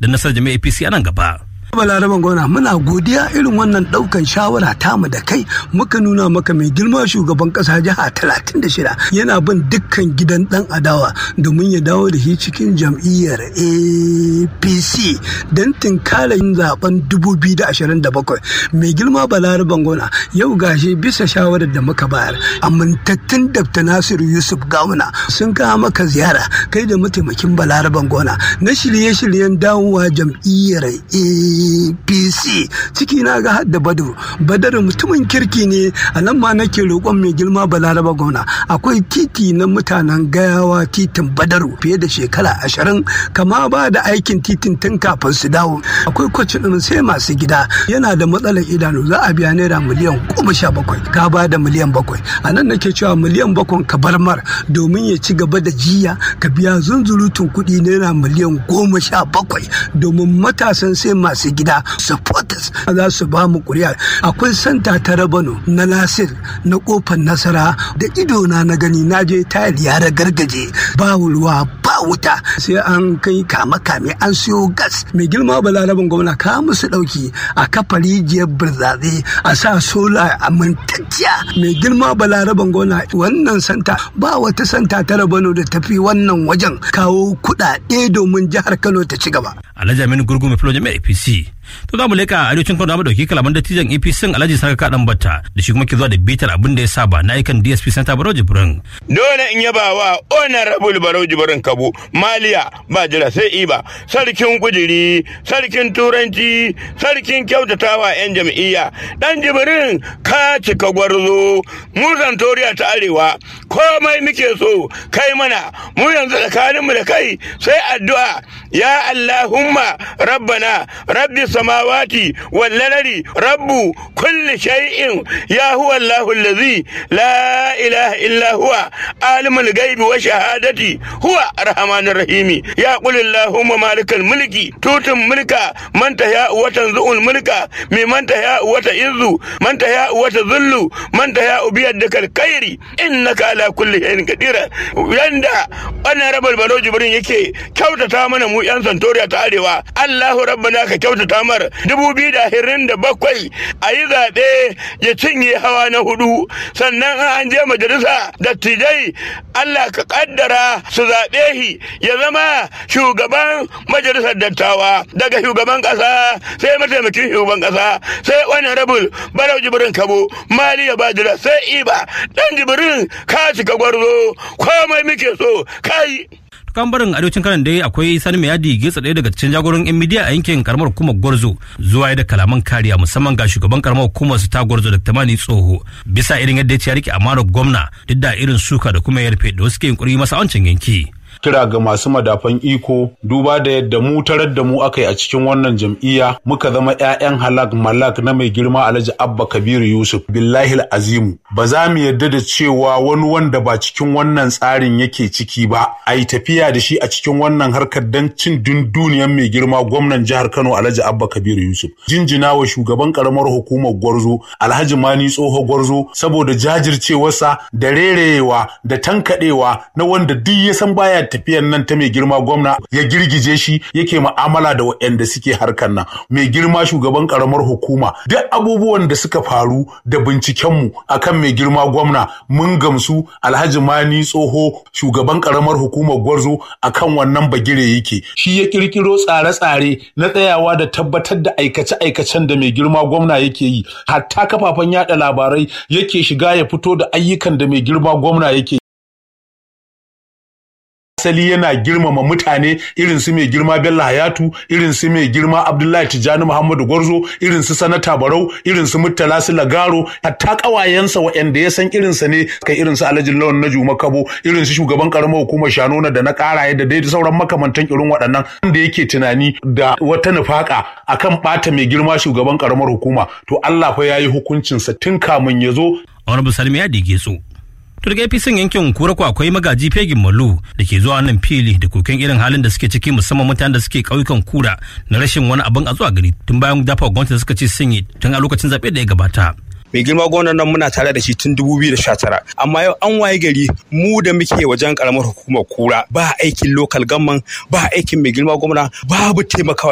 da nasarar jami'ar APC a nan gaba. balaraban gona muna godiya irin wannan daukan shawara tamu da kai muka nuna maka mai girma shugaban kasa jiha talatin da shida yana bin dukkan gidan dan adawa domin ya dawo da shi cikin jam'iyyar apc don tinkara yin zaben 2027 mai girma balaraban gona yau gashi bisa shawarar da muka bayar amintattun dr nasiru yusuf gawuna sun kawo maka ziyara kai da mataimakin balaraban gona na shirye-shiryen dawowa jam'iyyar apc ciki na ga hadda badru badar mutumin kirki ne a nan ma nake roƙon mai girma balaraba gona akwai titi na mutanen gayawa titin badaru fiye da shekara ashirin kama ba da aikin titin tun kafin su dawo akwai kwacin ɗin sai masu gida yana da matsalar idanu za a biya naira miliyan goma sha bakwai ka ba da miliyan bakwai a nan nake cewa miliyan bakwai ka bar mar domin ya ci gaba da jiya ka biya zunzurutun kuɗi naira miliyan goma sha bakwai domin matasan sai masu gida supporters za su ba mu kuri'a akwai santa ta rabano na nasir na kofar nasara da idona na gani na je tayar ya gargaje ba ruwa ba wuta sai an kai kama kame an siyo gas mai girma balarabin gwamna ka musu dauki a kafa rijiyar birzaze a sa sola amintacciya mai girma balarabin gwamna wannan santa ba wata santa ta rabano da tafi wannan wajen kawo kuɗaɗe domin jihar kano ta ci gaba Alhaji Aminu Gurgu mai filojin mai APC. To za mu leka arewacin Kano da dauki kalaman dattijan APC Alhaji Saka Kadan Batta da shi kuma ke zuwa da bitar abin da ya saba na aikan DSP Santa Barau Jibrin. Dole in yaba wa Honorable Barau Jibrin Kabo Maliya ba jira sai iba sarkin kujiri sarkin turanci sarkin kyautatawa yan jam'iyya dan Jibrin ka cika gwarzo mu Santoriya ta Arewa komai muke so kai mana mu yanzu tsakaninmu da kai sai addu'a ya Allahumma rabbana rabbi samawati wal ladari rabbu kulli shay'in ya huwa Allahu allazi la ilaha illa huwa alimul ghaibi wa shahadati huwa arhamanur rahimi ya qul Allahumma malikal mulki tutun mulka man tahya wa tanzu'ul mulka mimman tahya wa ta'izzu man tahya wa tadhillu man tahya biyadikal khairi innaka ala kulli shay'in qadir yanda wannan rabal balo jibrin yake kyautata mana mu yan santoriya ta arewa Allahu rabbana ka kyautata mar dubu biyu da ashirin da bakwai a yi zaɓe ya cinye hawa na hudu sannan an je majalisa dattijai Allah ka kaddara su zaɓe shi ya zama shugaban majalisar dattawa daga shugaban ƙasa sai mataimakin shugaban ƙasa sai wani rabul barau jibrin kabo maliya bajira sai iba dan jibrin ka cika gwarzo komai muke so kai kan barin arewacin kanan dai akwai sani mai yadi getsa ɗaya daga cikin jagoran yan midiya a yankin karamar hukumar gwarzo zuwa da kalaman kariya musamman ga shugaban karamar hukumar su ta gwarzo da tamani tsoho bisa irin yadda ya ce ya rike amanar gwamna duk da irin suka da kuma yarfe da wasu ke yunkuri masa wancan yanki. kira ga masu madafan iko duba da yadda mu tarar da mu aka yi a cikin wannan jam'iyya muka zama 'ya'yan halak malak na mai girma alhaji abba kabiru yusuf billahi azimu ba za mu yadda da cewa wani wanda ba cikin wannan tsarin yake ciki ba a yi tafiya da shi a cikin wannan harkar don cin dunduniyan mai girma gwamnan jihar kano alhaji abba kabiru yusuf jinjina wa shugaban karamar hukumar gwarzo alhaji mani tsoho gwarzo saboda jajircewarsa da rerewa da tankaɗewa na wanda duk ya san baya tafiyan nan ta mai girma gwamna ya girgije shi yake ma'amala da waɗanda suke harkar nan mai girma shugaban karamar hukuma duk abubuwan da suka faru da bincikenmu akan mai girma gwamna mun gamsu alhaji mani tsoho shugaban karamar hukumar gwarzo akan wannan bagire yake shi ya kirkiro tsare-tsare na tsayawa da tabbatar da aikace-aikacen da mai girma gwamna yake yi hatta kafafen yada labarai yake shiga ya fito da ayyukan da mai girma gwamna yake asali yana girmama mutane irin su mai girma Bello Hayatu irin su mai girma Abdullahi Tijjani Muhammadu Gwarzo irin su Sanata Barau irin su Murtala su Lagaro hatta kawayensa waɗanda ya san irinsa ne kai irin su Alhaji Lawan na Juma Kabo irin su shugaban karamar hukumar Shanona da na Karaye da dai sauran makamantan irin waɗannan wanda yake tunani da wata nufaka akan ɓata mai girma shugaban karamar hukuma to Allah fa yayi hukuncinsa tun kamun ya zo. Honorable Salmi ya dige su. to daga APC yankin kura ko akwai magaji fegin malu da ke zuwa nan fili da koken irin halin da suke ciki musamman mutanen da suke ƙauyukan kura na rashin wani abin a zuwa gari tun bayan dafa gwamnati da suka ce sun yi tun a lokacin zaɓe da ya gabata. mai girma gwamnan nan muna tare da shi tun 2019 amma yau an waye gari mu da muke wajen karamar hukumar kura ba aikin local gamman ba aikin mai girma gwamna babu taimakawa